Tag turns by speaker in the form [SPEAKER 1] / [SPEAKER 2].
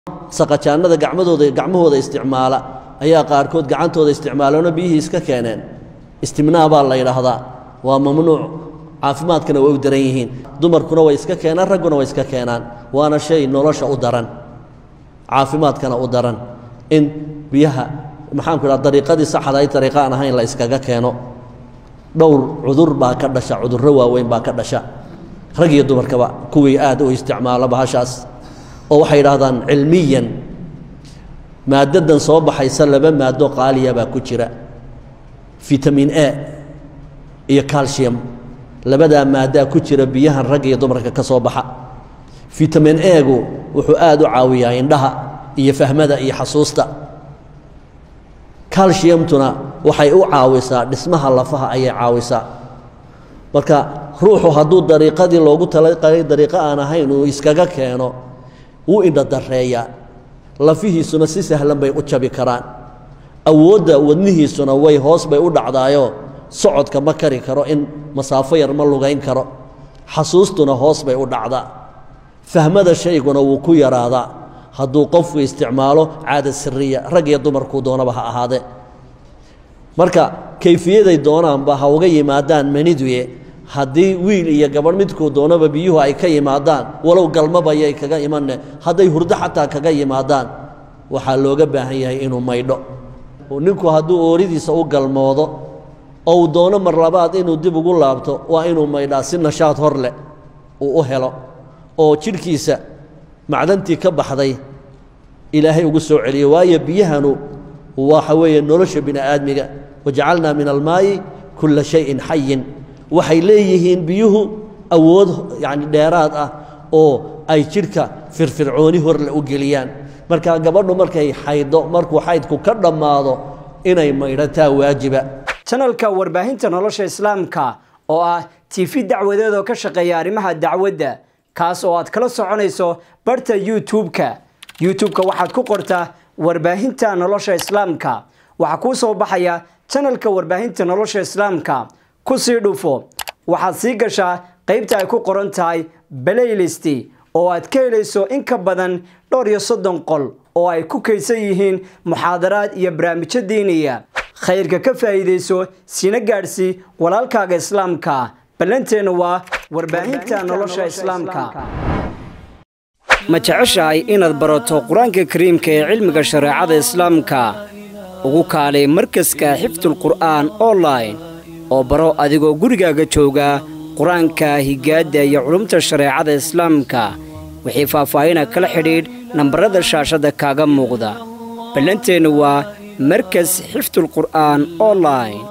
[SPEAKER 1] saqajaannada gacmadooda gacmahooda isticmaala ayaa qaarkood gacantooda isticmaaloona biyihii iska keeneen istimnaa baa la yidhaahdaa waa mamnuuc caafimaadkana way u daran yihiin dumarkuna way iska keenaan ragguna way iska keenaan waana shay nolosha u daran caafimaadkana u daran in biyaha maxaanku idhaha dariiqadii saxda ay dariiqa aan ahayn la iskaga keeno dhowr cudur baa ka dhasha cudurro waaweyn baa ka dhasha rag iyo dumarkaba kuwii aad u isticmaala bahashaas oo waxay yidhaahdaan cilmiyan maaddadan soo baxaysa laba maado qaaliya baa ku jira fitamin a iyo calcium labadaa maaddaa ku jira biyahan rag iyo dumarka ka soo baxa fitamin egu wuxuu aad u caawiyaa indhaha iyo fahmada iyo xasuusta calciumtuna waxay u caawisaa dhismaha lafaha ayay caawisaa marka ruuxu hadduu dariiqadii loogu talagalay dariiqo aan ahayn uu iskaga keeno wuu indhadareeyaa lafihiisuna si sahlan bay u jabi karaan awoodda wadnihiisuna way hoos bay u dhacdaayoo socodka ma kari karo in masaafo yar ma lugayn karo xasuustuna hoos bay u dhacdaa fahmada shayguna wuu ku yaraadaa hadduu qofku isticmaalo caada siriya rag iyo dumarkuu doonaba ha ahaadee marka kayfiyaday doonaanba ha uga yimaadaan maniduye haddii wiil iyo gabadh midkuu doonaba biyuhu ay ka yimaadaan walow galmabayay kaga imanne hadday hurdo xataa kaga yimaadaan waxaa looga baahan yahay inuu maydho ninku hadduu ooridiisa u galmoodo oo uu doono mar labaad inuu dib ugu laabto waa inuu maydhaa si nashaad hor leh uu u helo oo jidhkiisa macdantii ka baxday ilaahay ugu soo celiyo waayo biyahanu waxa weeye nolosha bini aadmiga wajacalnaa min almaayi kulla shayin xayin waxay leeyihiin biyuhu awood yacni dheeraad ah oo ay jidhka firfircooni horle u geliyaan marka gabadhu markay xayddo markuu xaydku ka dhammaado inay maydhataa waajiba
[SPEAKER 2] janalka warbaahinta nolosha islaamka oo ah tiifi dacwadeed oo ka shaqeeya arrimaha dacwadda kaas oo aad kala soconayso barta youtube-ka youtube-ka waxaad ku qortaa warbaahinta nolosha islaamka waxaa kuu soo baxaya janalka warbaahinta nolosha islaamka ku sii dhufo waxaad sii gashaa qaybta ay ku qoran tahay balaylist oo aad ka helayso in ka badan dhowr iyo soddon qol oo ay ku kaydsan yihiin muxaadaraad iyo barnaamijyo diiniya khayrka ka faa'iidayso siina gaadhsii walaalkaaga islaamka ballanteenna waa warbaahinta nolosha islaamka ma jeceshahay inaad barato qur-aanka kariimka ee cilmiga shareecada islaamka ugu kaalay markaska xifdulqur'aan online oo baro adigoo gurigaaga jooga qur-aanka higaadda iyo culumta shareecada islaamka wixii faahfaahina kala xidhiidh nambarada shaashadda kaaga muuqda ballanteennu waa markas xifdulqur'aan online